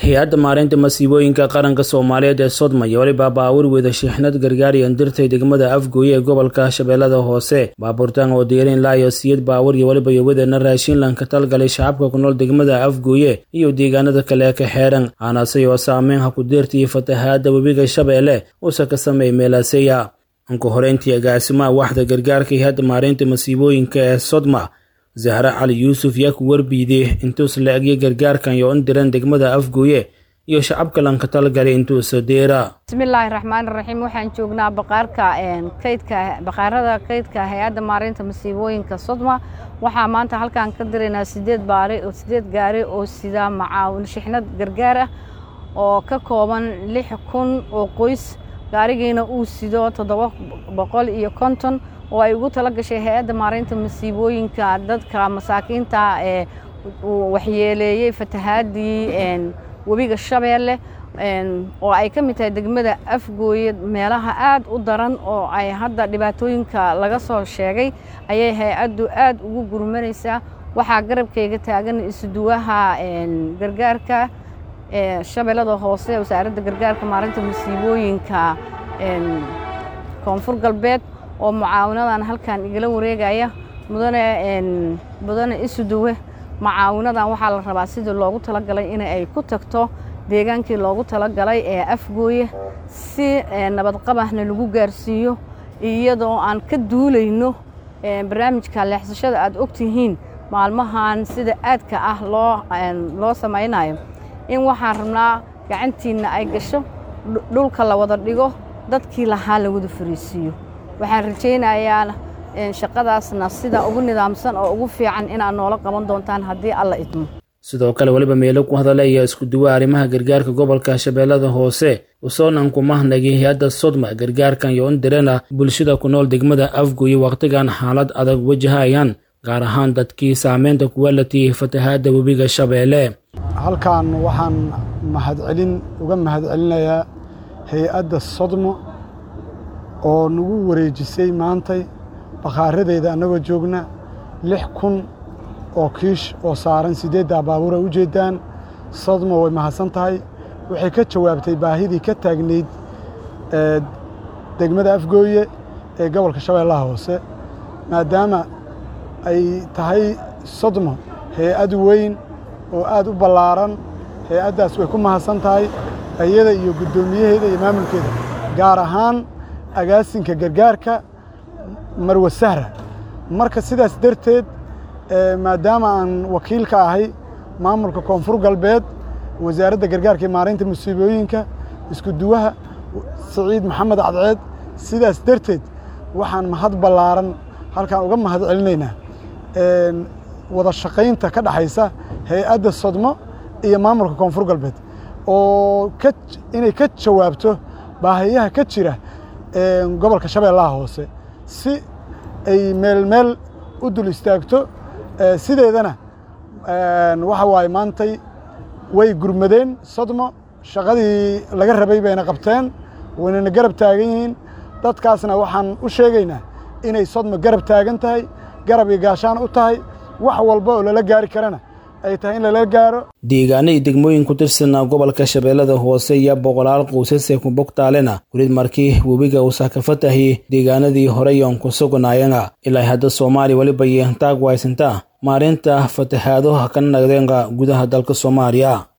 hay-adda maareynta masiibooyinka qaranka soomaaliyeed ee sodma iyo weliba baabuur wada shiixnad gargaariyan dirtay degmada afgooye ee gobolka shabeellada hoose baabuurtan oo diyarin laayo siyad baawur iyo weliba yowadeena raashinlan ka talgalay shacabka ku nool degmada afgooye iyo deegaanada kale ka xeeran aanase oo saameyn ha ku deertiyo fatahaada webiga shabeelle usa ka sameey meelaaseya anku horeyntii agaasimaha waxda gargaarka hay-adda maareynta masiibooyinka ee sodma zahre cali yuusuf yaa ku warbiiday intuus la egyo gargaarkan yo in diran degmada afgooye iyo shacabka lanka talgalay intuusa deera bismillaahi raxmaani raxiim waxaan joognaa baqaarka kaydka baqaarada kaydka hay-adda maareynta masiibooyinka sodma waxaa maanta halkaan ka diraynaa sideed baari oo sideed gaari oo sida macaawin shixnad gargaar ah oo ka kooban lix kun oo qoys gaarigiina uu sido toddoba boqol iyo konton oo ay ugu tala gashay hay-adda maareynta masiibooyinka dadka masaakiinta ee waxyeeleeyey fatahaadii webiga shabeelle oo ay ka mid tahay degmada afgooye meelaha aad u daran oo ay hadda dhibaatooyinka laga soo sheegay ayay hay-addu aad ugu gurmanaysaa waxaa garabkayga taagan isuduwaha gargaarka shabeellada hoose wasaaradda gargaarka maareynta masiibooyinka koonfur galbeed oo mucaawinadan halkan igala wareegaya mudane mudane isuduwe mucaawinadan waxaa la rabaa sidii loogu talagalay in ay ku tagto deegaankii loogu talagalay ee afgooye si nabadqabahna lagu gaarsiiyo iyadoo aan ka duulayno barnaamijka leexsashada aad ogtihiin maalmahan sida aadka ah loo loo samaynayo in waxaan rabnaa gacantiinna ay gasho dhulka la wada dhigo dadkii lahaa la wada fariisiiyo waxaan rajaynayaa shaqadaasna sida ugu nidaamsan oo ugu fiican inaad noola qaban doontaan haddii alla idmo sidoo kale weliba meelo ku hadalaya isku duwa arrimaha gargaarka gobolka shabeellada hoose usoonan kumahnagay hay-adda sodma gargaarkan iyo in dirana bulshada ku nool degmada afgooye wakhtigan xaalad adag wajahayaan gaar ahaan dadkii saameynta kuwa latiyey fatahaadda webiga shabeelle halkan waxaan mahadcelin uga mahadcelinayaa hay-adda sodmo oo nagu wareejisay maantay bakhaaradeeda annagoo joogna lix kun oo kiish oo saaran siddeeddaa baabuura u jeeddaan sodmo way mahadsan tahay waxay ka jawaabtay baahidii ka taagnayd degmada afgooye ee gobolka shabeellaha hoose maadaama ay tahay sodmo hay-ad weyn oo aad u ballaaran hay-addaas way ku mahadsan tahay iyada iyo guddoomiyaheeda iyo maamulkeeda gaar ahaan agaasinka gargaarka marwe sahra marka sidaas darteed maadaama aan wakiil ka ahay maamulka koonfur galbeed wasaaradda gargaarka iyo maareynta masiibooyinka isku duwaha siciid maxamed cadceed sidaas darteed waxaan mahad ballaaran halkaan uga mahad celinaynaa wada shaqaynta ka dhexaysa hay-adda sodmo iyo maamulka koonfur galbeed oo inay ka jawaabto baahiyaha ka jira gobolka shabeellaha hoose si ay meel meel u dul istaagto sideedana waxa waaye maantay way gurmadeen sodmo shaqadii laga rabay bayna qabteen waynana garab taagan yihiin dadkaasna waxaan u sheegaynaa inay sodmo garab taagan tahay garab iyo gaashaan u tahay wax walba oo lala gaari karana ay tahay in lala gaaro deegaano iyo degmooyin ku tirsanaa gobolka shabeellada hoose iyo boqolaal qoysasee ku bogtaalena welid markii webiga uusa ka fatahiyey deegaanadii horeyoon ku sugnaayana ilaa hadda soomaaliya weliba yeentaag waysantaa maareynta fatahaadaha ka nagdeenka gudaha dalka soomaaliya